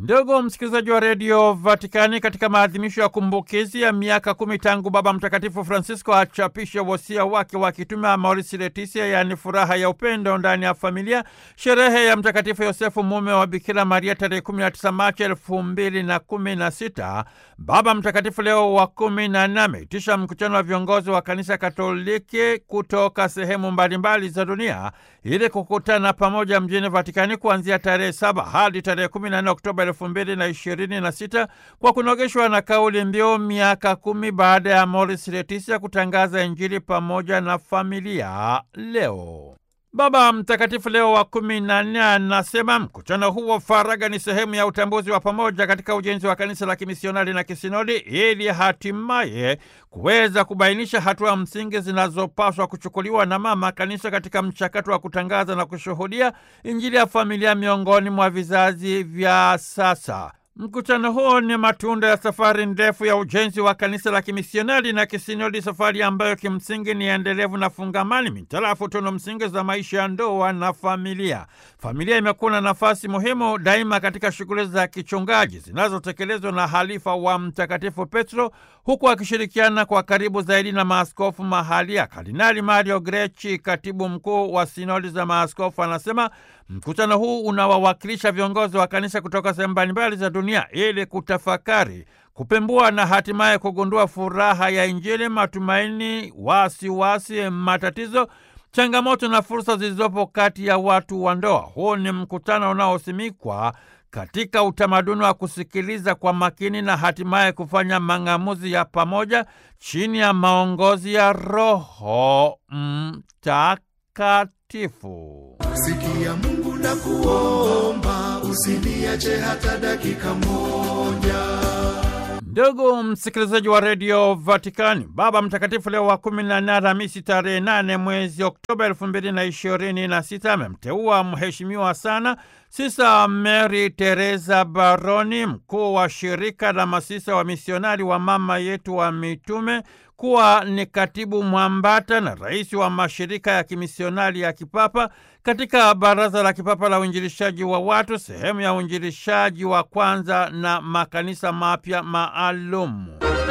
Ndugu msikilizaji wa redio Vatikani, katika maadhimisho ya kumbukizi ya miaka kumi tangu Baba Mtakatifu Francisco achapishe wosia wake wa kitume Amoris Laetitia, yaani furaha ya upendo ndani ya familia, sherehe ya Mtakatifu Yosefu mume wa Bikira Maria tarehe 19 Machi elfu mbili na kumi na sita, Baba Mtakatifu Leo wa kumi na nne ameitisha mkutano wa viongozi wa Kanisa Katoliki kutoka sehemu mbalimbali za dunia ili kukutana pamoja mjini Vatikani kuanzia tarehe saba hadi tarehe 14 Oktoba elfu mbili na ishirini na sita kwa kunogeshwa na kauli mbiu miaka kumi baada ya Amoris Laetitia kutangaza Injili pamoja na familia leo. Baba Mtakatifu Leo wa kumi na nne anasema mkutano huu wa faragha ni sehemu ya utambuzi wa pamoja katika ujenzi wa kanisa la kimisionari na kisinodi ili hatimaye kuweza kubainisha hatua msingi zinazopaswa kuchukuliwa na mama kanisa katika mchakato wa kutangaza na kushuhudia Injili ya familia miongoni mwa vizazi vya sasa. Mkutano huo ni matunda ya safari ndefu ya ujenzi wa kanisa la kimisionari na kisinodi, safari ambayo kimsingi ni endelevu na fungamani mitarafu tunu msingi za maisha ya ndoa na familia. Familia imekuwa na nafasi muhimu daima katika shughuli za kichungaji zinazotekelezwa na halifa wa Mtakatifu Petro, huku akishirikiana kwa karibu zaidi na maaskofu mahalia. Kardinali Mario Grechi, katibu mkuu wa sinodi za maaskofu, anasema mkutano huu unawawakilisha viongozi wa kanisa kutoka sehemu mbalimbali za dunia ili kutafakari, kupembua na hatimaye kugundua furaha ya Injili, matumaini, wasiwasi, matatizo, changamoto na fursa zilizopo kati ya watu wa ndoa. Huu ni mkutano unaosimikwa katika utamaduni wa kusikiliza kwa makini na hatimaye kufanya mang'amuzi ya pamoja chini ya maongozi ya Roho Mtakatifu. Sikia Mungu na kuomba, usiniache hata dakika moja. Ndugu msikilizaji wa redio Vatikani, Baba Mtakatifu Leo wa kumi na nne Alhamisi tarehe nane mwezi Oktoba elfu mbili na ishirini na sita amemteua mheshimiwa sana Sisa Mary Teresa Baroni, mkuu wa shirika la masisa wa misionari wa Mama Yetu wa Mitume, kuwa ni katibu mwambata na rais wa mashirika ya kimisionari ya kipapa katika Baraza la Kipapa la Uinjilishaji wa Watu, sehemu ya uinjilishaji wa kwanza na makanisa mapya maalumu.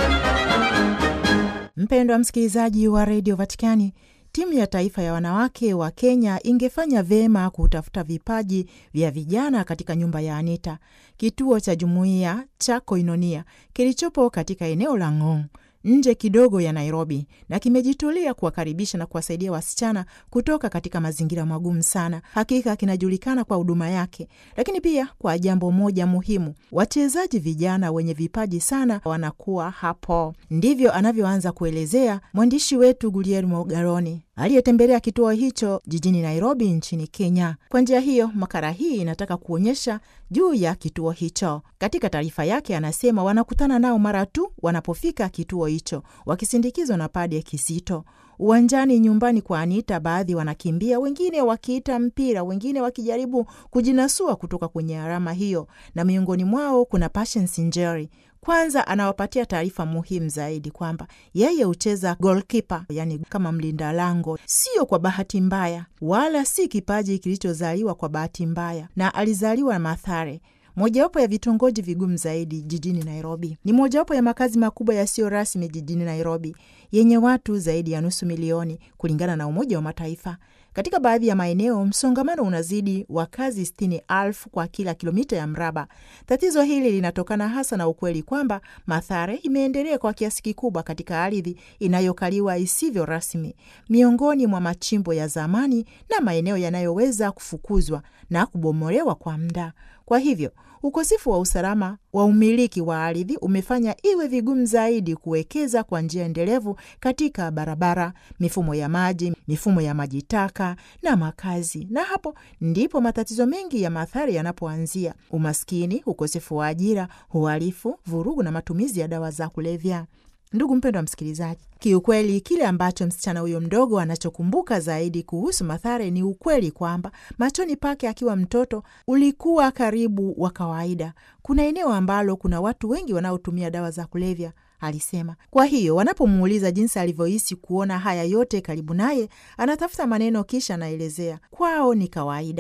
Mpendwa msikilizaji wa redio Vatikani, timu ya taifa ya wanawake wa Kenya ingefanya vyema kutafuta vipaji vya vijana katika nyumba ya Anita, kituo cha jumuiya cha Koinonia kilichopo katika eneo la Ngong nje kidogo ya Nairobi na kimejitolea kuwakaribisha na kuwasaidia wasichana kutoka katika mazingira magumu sana. Hakika kinajulikana kwa huduma yake, lakini pia kwa jambo moja muhimu: wachezaji vijana wenye vipaji sana wanakuwa hapo. Ndivyo anavyoanza kuelezea mwandishi wetu Guillermo Garoni aliyetembelea kituo hicho jijini Nairobi nchini Kenya. Kwa njia hiyo, makala hii inataka kuonyesha juu ya kituo hicho. Katika taarifa yake, anasema wanakutana nao mara tu wanapofika kituo hicho, wakisindikizwa na Padre Kizito. Uwanjani nyumbani kwa Anita, baadhi wanakimbia, wengine wakiita mpira, wengine wakijaribu kujinasua kutoka kwenye alama hiyo, na miongoni mwao kuna Patience Njeri. Kwanza anawapatia taarifa muhimu zaidi kwamba yeye hucheza golkipa, yani kama mlinda lango, sio kwa bahati mbaya, wala si kipaji kilichozaliwa kwa bahati mbaya, na alizaliwa Mathare, mojawapo ya vitongoji vigumu zaidi jijini Nairobi. Ni mojawapo ya makazi makubwa yasiyo rasmi jijini Nairobi, yenye watu zaidi ya nusu milioni kulingana na Umoja wa Mataifa. Katika baadhi ya maeneo msongamano unazidi wakazi sitini elfu kwa kila kilomita ya mraba. Tatizo hili linatokana hasa na ukweli kwamba Mathare imeendelea kwa kiasi kikubwa katika ardhi inayokaliwa isivyo rasmi, miongoni mwa machimbo ya zamani na maeneo yanayoweza kufukuzwa na kubomolewa kwa muda. Kwa hivyo ukosefu wa usalama wa umiliki wa ardhi umefanya iwe vigumu zaidi kuwekeza kwa njia endelevu katika barabara, mifumo ya maji, mifumo ya maji taka na makazi, na hapo ndipo matatizo mengi ya Mathare yanapoanzia: umaskini, ukosefu wa ajira, uhalifu, vurugu na matumizi ya dawa za kulevya. Ndugu mpendwa msikilizaji, kiukweli kile ambacho msichana huyo mdogo anachokumbuka zaidi kuhusu Mathare ni ukweli kwamba machoni pake akiwa mtoto ulikuwa karibu wa kawaida. Kuna eneo ambalo kuna watu wengi wanaotumia dawa za kulevya, alisema. Kwa hiyo wanapomuuliza jinsi alivyohisi kuona haya yote karibu naye, anatafuta maneno kisha anaelezea, kwao ni kawaida.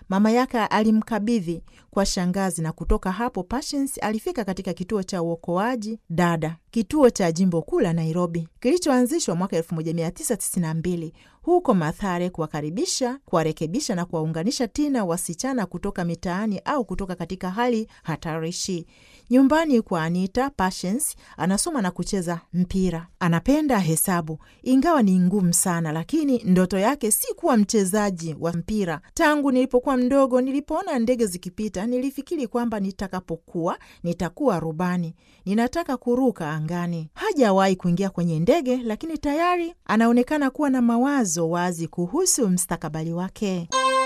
mama yake alimkabidhi kwa shangazi, na kutoka hapo Patience alifika katika kituo cha uokoaji dada, kituo cha jimbo kuu la Nairobi kilichoanzishwa mwaka 1992 huko Mathare, kuwakaribisha, kuwarekebisha na kuwaunganisha tena wasichana kutoka mitaani au kutoka katika hali hatarishi. Nyumbani kwa Anita, Patience anasoma na kucheza mpira. Anapenda hesabu, ingawa ni ngumu sana, lakini ndoto yake si kuwa mchezaji wa mpira. Tangu nilipokuwa mdogo, nilipoona ndege zikipita, nilifikiri kwamba nitakapokuwa nitakuwa rubani. Ninataka kuruka angani. Hajawahi kuingia kwenye ndege, lakini tayari anaonekana kuwa na mawazo wazi kuhusu mstakabali wake.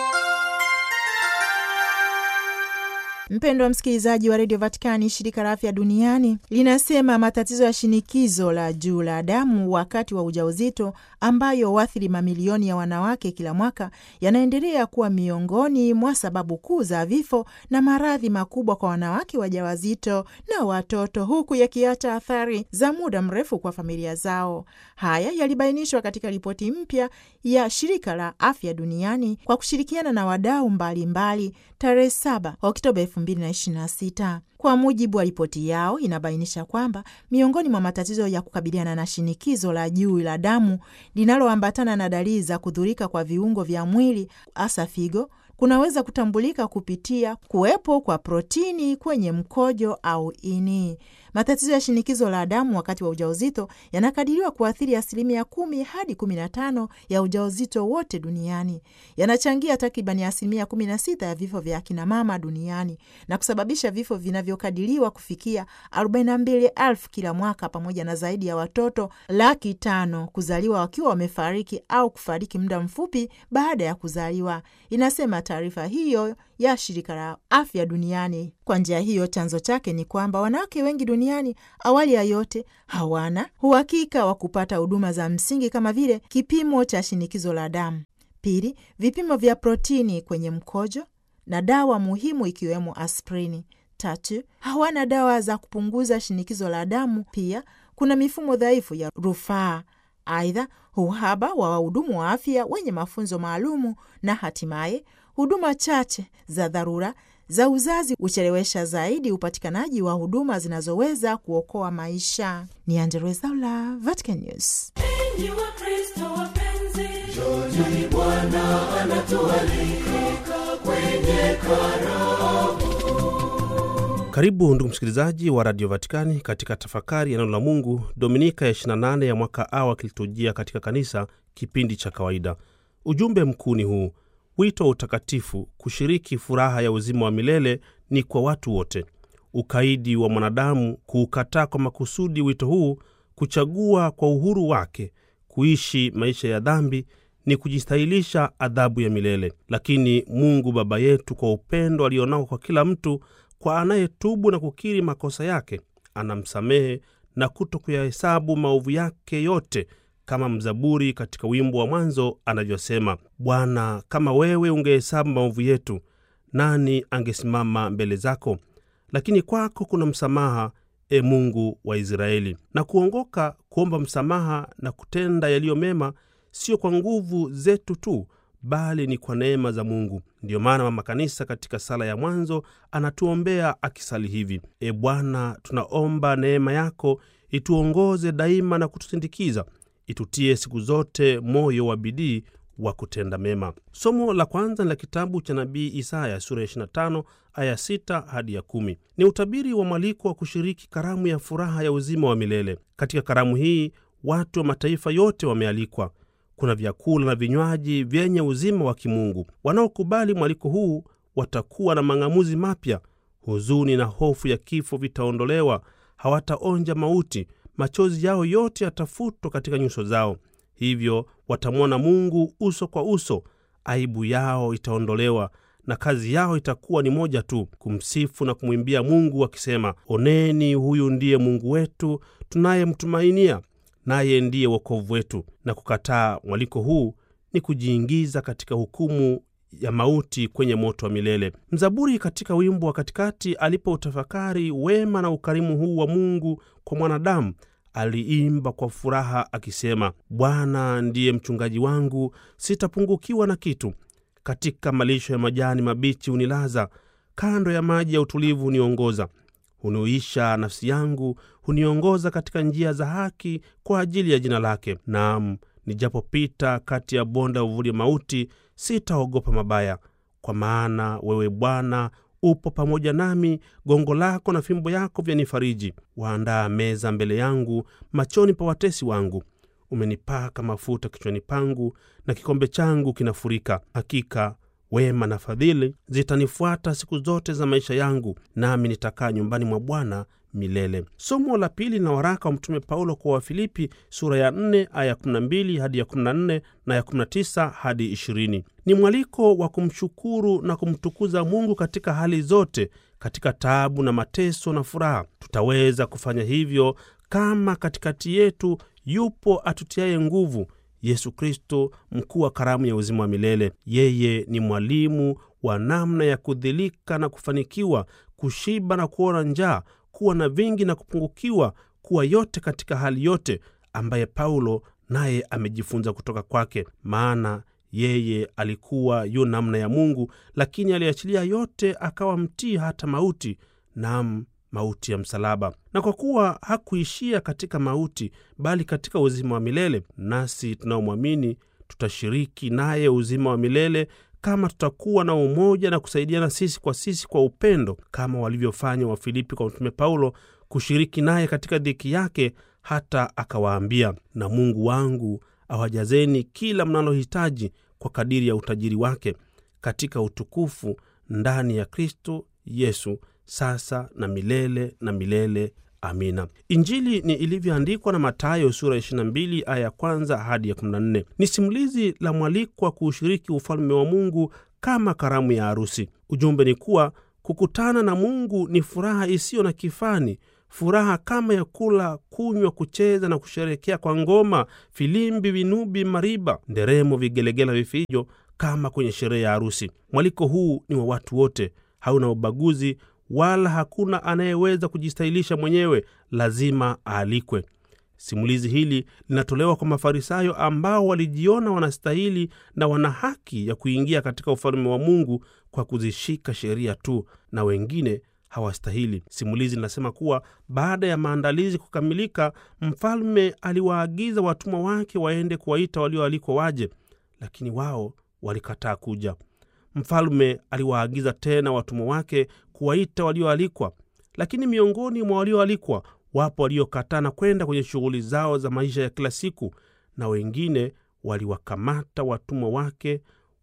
Mpendo wa msikilizaji wa redio Vatikani, shirika la afya duniani linasema matatizo ya shinikizo la juu la damu wakati wa ujauzito ambayo huathiri mamilioni ya wanawake kila mwaka yanaendelea kuwa miongoni mwa sababu kuu za vifo na maradhi makubwa kwa wanawake wajawazito na watoto, huku yakiacha athari za muda mrefu kwa familia zao. Haya yalibainishwa katika ripoti mpya ya shirika la afya duniani kwa kushirikiana na wadau mbalimbali tarehe 7 Oktoba 2026. Kwa mujibu wa ripoti yao, inabainisha kwamba miongoni mwa matatizo ya kukabiliana na shinikizo la juu la damu linaloambatana na dalili za kudhurika kwa viungo vya mwili, hasa figo, kunaweza kutambulika kupitia kuwepo kwa protini kwenye mkojo au ini. Matatizo ya shinikizo la damu wakati wa ujauzito yanakadiriwa kuathiri asilimia kumi hadi kumi na tano ya ujauzito wote duniani. Yanachangia takribani asilimia kumi na sita ya vifo vya akinamama duniani na kusababisha vifo vinavyokadiriwa kufikia arobaini na mbili elfu kila mwaka, pamoja na zaidi ya watoto laki tano kuzaliwa wakiwa wamefariki au kufariki muda mfupi baada ya kuzaliwa, inasema taarifa hiyo ya shirika la afya duniani. Kwa njia hiyo, chanzo chake ni kwamba wanawake wengi duniani, awali ya yote, hawana uhakika wa kupata huduma za msingi kama vile kipimo cha shinikizo la damu, pili, vipimo vya protini kwenye mkojo na dawa muhimu ikiwemo aspirini, tatu, hawana dawa za kupunguza shinikizo la damu. Pia kuna mifumo dhaifu ya rufaa, aidha uhaba wa wahudumu wa afya wenye mafunzo maalumu, na hatimaye huduma chache za dharura za uzazi huchelewesha zaidi upatikanaji wa huduma zinazoweza kuokoa maisha. Ni Angella Rwezaula, Vatican News. Enyi Wakristo wapenzi, Njoni Bwana anatualika kwenye karamu. Karibu ndugu msikilizaji wa Radio Vatikani katika tafakari ya neno la Mungu, Dominika ya 28 ya mwaka A wa kiliturujia katika kanisa, kipindi cha kawaida. Ujumbe mkuu ni huu: wito wa utakatifu, kushiriki furaha ya uzima wa milele ni kwa watu wote. Ukaidi wa mwanadamu kuukataa kwa makusudi wito huu, kuchagua kwa uhuru wake kuishi maisha ya dhambi ni kujistahilisha adhabu ya milele. Lakini Mungu Baba yetu kwa upendo alionao kwa kila mtu, kwa anayetubu na kukiri makosa yake, anamsamehe na kuto kuyahesabu maovu yake yote, kama mzaburi katika wimbo wa mwanzo anavyosema: Bwana, kama wewe ungehesabu maovu yetu, nani angesimama mbele zako? Lakini kwako kuna msamaha, e Mungu wa Israeli. Na kuongoka kuomba msamaha na kutenda yaliyo mema sio kwa nguvu zetu tu, bali ni kwa neema za Mungu. Ndiyo maana Mama Kanisa katika sala ya mwanzo anatuombea akisali hivi: E Bwana, tunaomba neema yako ituongoze daima na kutusindikiza, itutie siku zote moyo wa bidii wa kutenda mema. Somo la kwanza ni la kitabu cha nabii Isaya sura ya 25 aya 6 hadi ya 10. Ni utabiri wa mwaliko wa kushiriki karamu ya furaha ya uzima wa milele. Katika karamu hii watu wa mataifa yote wamealikwa. Kuna vyakula na vinywaji vyenye uzima wa kimungu. Wanaokubali mwaliko huu watakuwa na mang'amuzi mapya. Huzuni na hofu ya kifo vitaondolewa, hawataonja mauti. Machozi yao yote yatafutwa katika nyuso zao, hivyo watamwona Mungu uso kwa uso. Aibu yao itaondolewa na kazi yao itakuwa ni moja tu, kumsifu na kumwimbia Mungu wakisema, oneni, huyu ndiye Mungu wetu tunayemtumainia naye ndiye wokovu wetu. Na kukataa mwaliko huu ni kujiingiza katika hukumu ya mauti kwenye moto wa milele. Mzaburi katika wimbo wa katikati, alipoutafakari wema na ukarimu huu wa Mungu kwa mwanadamu, aliimba kwa furaha akisema, Bwana ndiye mchungaji wangu, sitapungukiwa na kitu. katika malisho ya majani mabichi hunilaza, kando ya maji ya utulivu huniongoza. Hunuisha nafsi yangu, huniongoza katika njia za haki kwa ajili ya jina lake. Naam, nijapopita kati ya bonde ya uvuli mauti, sitaogopa mabaya, kwa maana wewe Bwana upo pamoja nami, gongo lako na fimbo yako vyanifariji. Waandaa meza mbele yangu machoni pa watesi wangu. Umenipaka mafuta kichwani pangu, na kikombe changu kinafurika. Hakika wema na fadhili zitanifuata siku zote za maisha yangu, nami nitakaa nyumbani mwa Bwana milele. Somo la pili na waraka wa Mtume Paulo kwa Wafilipi sura ya 4 aya 12 hadi ya 14 na ya 19 hadi 20 ni mwaliko wa kumshukuru na kumtukuza Mungu katika hali zote, katika taabu na mateso na furaha. Tutaweza kufanya hivyo kama katikati yetu yupo atutiaye nguvu, Yesu Kristo, mkuu wa karamu ya uzima wa milele. Yeye ni mwalimu wa namna ya kudhilika na kufanikiwa, kushiba na kuona njaa, kuwa na vingi na kupungukiwa, kuwa yote katika hali yote, ambaye Paulo naye amejifunza kutoka kwake. Maana yeye alikuwa yu namna ya Mungu, lakini aliachilia yote, akawa mtii hata mauti, nam mauti ya msalaba. Na kwa kuwa hakuishia katika mauti, bali katika uzima wa milele, nasi tunaomwamini tutashiriki naye uzima wa milele kama tutakuwa na umoja na kusaidiana sisi kwa sisi kwa upendo, kama walivyofanya Wafilipi kwa Mtume Paulo, kushiriki naye katika dhiki yake, hata akawaambia, na Mungu wangu awajazeni kila mnalohitaji kwa kadiri ya utajiri wake katika utukufu ndani ya Kristo Yesu, sasa na milele na milele. Amina. Injili ni ilivyoandikwa na Mathayo sura 22 aya ya kwanza hadi ya 14. Ni simulizi la mwalikwa kuushiriki ufalme wa Mungu kama karamu ya harusi. Ujumbe ni kuwa kukutana na Mungu ni furaha isiyo na kifani, furaha kama ya kula, kunywa, kucheza na kusherekea kwa ngoma, filimbi, vinubi, mariba, nderemo, vigelegela, vifijo, kama kwenye sherehe ya harusi. Mwaliko huu ni wa watu wote, hauna ubaguzi wala hakuna anayeweza kujistahilisha mwenyewe, lazima aalikwe. Simulizi hili linatolewa kwa Mafarisayo ambao walijiona wanastahili na wana haki ya kuingia katika ufalme wa Mungu kwa kuzishika sheria tu, na wengine hawastahili. Simulizi linasema kuwa baada ya maandalizi kukamilika, mfalme aliwaagiza watumwa wake waende kuwaita walioalikwa waje, lakini wao walikataa kuja. Mfalme aliwaagiza tena watumwa wake kuwaita walioalikwa, lakini miongoni mwa walioalikwa wapo waliokataa na kwenda kwenye shughuli zao za maisha ya kila siku, na wengine waliwakamata watumwa wake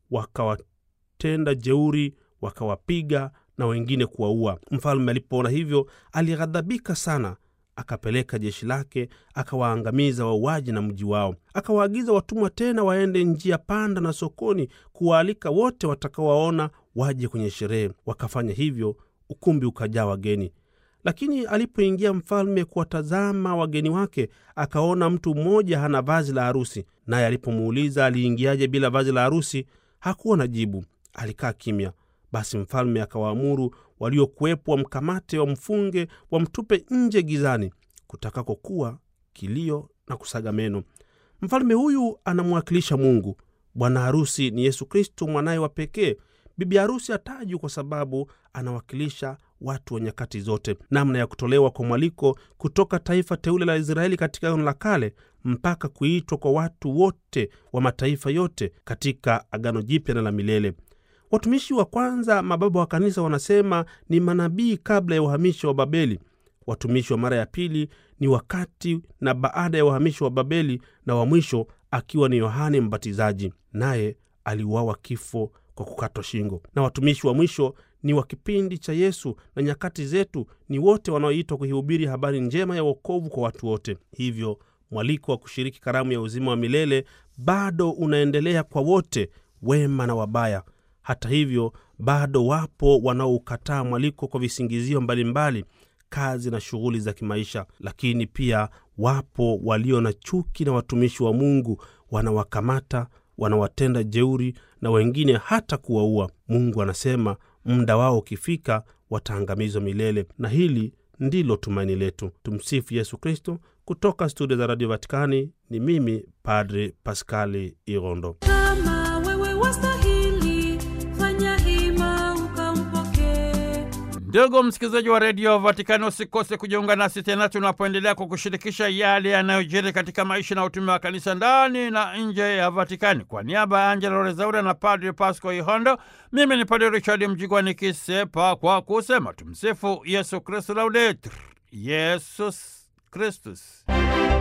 wakawatenda jeuri, wakawapiga na wengine kuwaua. Mfalme alipoona hivyo, alighadhabika sana, akapeleka jeshi lake akawaangamiza wauaji na mji wao. Akawaagiza watumwa tena waende njia panda na sokoni kuwaalika wote watakaowaona waje kwenye sherehe. Wakafanya hivyo, ukumbi ukajaa wageni. Lakini alipoingia mfalme kuwatazama wageni wake, akaona mtu mmoja hana vazi la harusi. Naye alipomuuliza aliingiaje bila vazi la harusi, hakuwa na jibu, alikaa kimya. Basi mfalme akawaamuru waliokuwepo wamkamate, wamfunge, wamtupe nje gizani, kutakako kuwa kilio na kusaga meno. Mfalme huyu anamwakilisha Mungu. Bwana harusi ni Yesu Kristo, mwanaye wa pekee. Bibi harusi hatajwi kwa sababu anawakilisha watu wa nyakati zote. Namna ya kutolewa kwa mwaliko kutoka taifa teule la Israeli katika Agano la Kale mpaka kuitwa kwa watu wote wa mataifa yote katika Agano Jipya na la milele. Watumishi wa kwanza, mababa wa kanisa, wanasema ni manabii kabla ya uhamisho wa Babeli. Watumishi wa mara ya pili ni wakati na baada ya uhamisho wa Babeli, na wa mwisho akiwa ni Yohane Mbatizaji, naye aliuawa kifo kwa kukatwa shingo. Na watumishi wa mwisho ni wa kipindi cha Yesu na nyakati zetu, ni wote wanaoitwa kuihubiri habari njema ya wokovu kwa watu wote. Hivyo mwaliko wa kushiriki karamu ya uzima wa milele bado unaendelea kwa wote, wema na wabaya. Hata hivyo, bado wapo wanaoukataa mwaliko kwa visingizio mbalimbali, kazi na shughuli za kimaisha. Lakini pia wapo walio na chuki na watumishi wa Mungu, wanawakamata, wanawatenda jeuri na wengine hata kuwaua. Mungu anasema muda wao ukifika wataangamizwa milele, na hili ndilo tumaini letu. Tumsifu Yesu Kristo. Kutoka studio za Radio Vatikani ni mimi Padre Paskali Irondo. kama wewe wastahili Ndugu msikilizaji wa redio Vatikani, usikose kujiunga nasi tena tunapoendelea kwa kushirikisha yale yanayojiri katika maisha na utume wa kanisa ndani na nje ya Vatikani. Kwa niaba ya Angela Rezaura na Padri Pasco Ihondo, mimi ni Padri Richard Mjigwa nikisepa kwa kusema tumsifu Yesu Kristu, laudetur Yesus Kristus.